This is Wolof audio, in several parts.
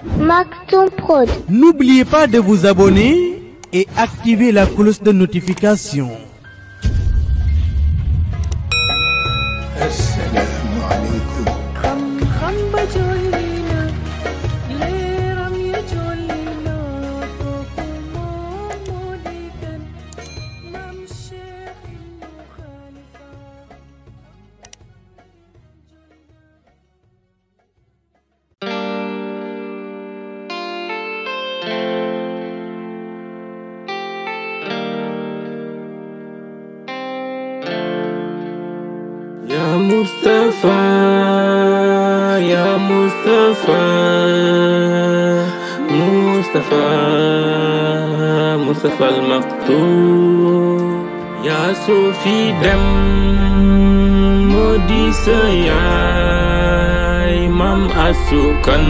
Maktoum Prod. N'oubliez pas de vous abonner et activer la cloche de notification. Assalamu alaikum. xam-xam ba jolli na leeram ya jolli na kooku moom moo di kan maam Cheikh Ibnu Khalifa يا مصطفى يا مصطفى مصطفى مصطفى المقتول يا صوفي دم مودي سياي مام أسوكن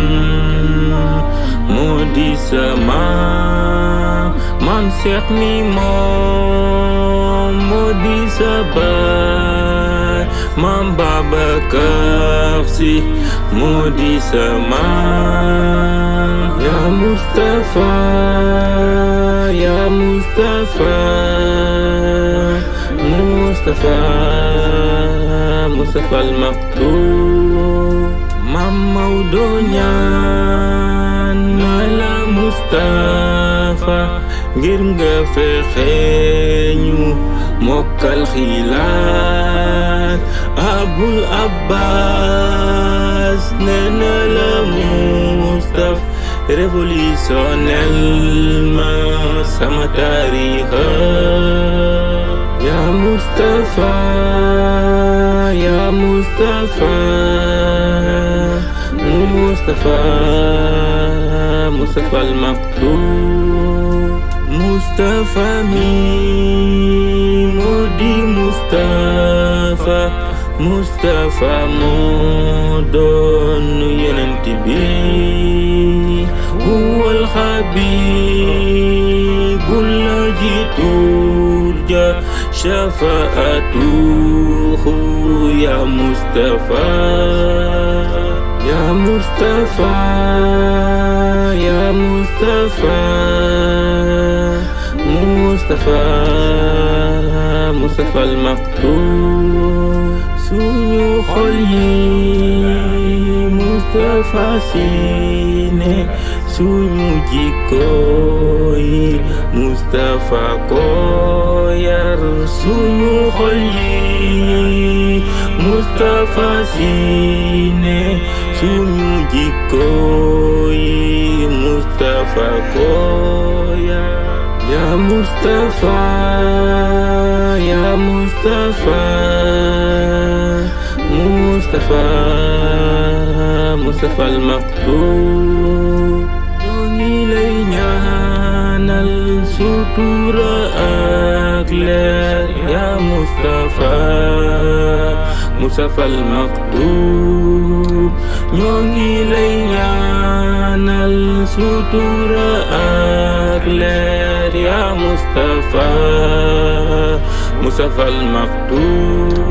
مودي سمام مام سيخ ميمون مودي سباي مام بابا Si مودي سمام يا مصطفى يا مصطفى مصطفى مصطفى المقتول مام مودونيا نالا مصطفى ngir nga fexe ñu mokkal xilaat abul abbas nee na la mustaf révolutionnel ma sama tarixa ya mustafa ya mustafa mustafa mustafa al-maktoum mustafa mi moo di mustafa mustafa moo doon yonent bi huwal xabibul lazi turja shafaatuhu ya mustafa ya mustafa ya mustafa mustafa mustafa al-maktoum suñu xol yi mustafa si ne suñu jikko yi mustafa ko yar suñu xol yi mustafa si ne suñu jikko yi mustafa ko yar يا مصطفى يا مصطفى مصطفى مصطفى المقتول ñoo lay ñaanal sutura ak leer ya Mustapha Mustapha al-Maktoum ñoo ngi lay ñaanal sutura ak leer ya Mustapha Mustapha al-Maktoum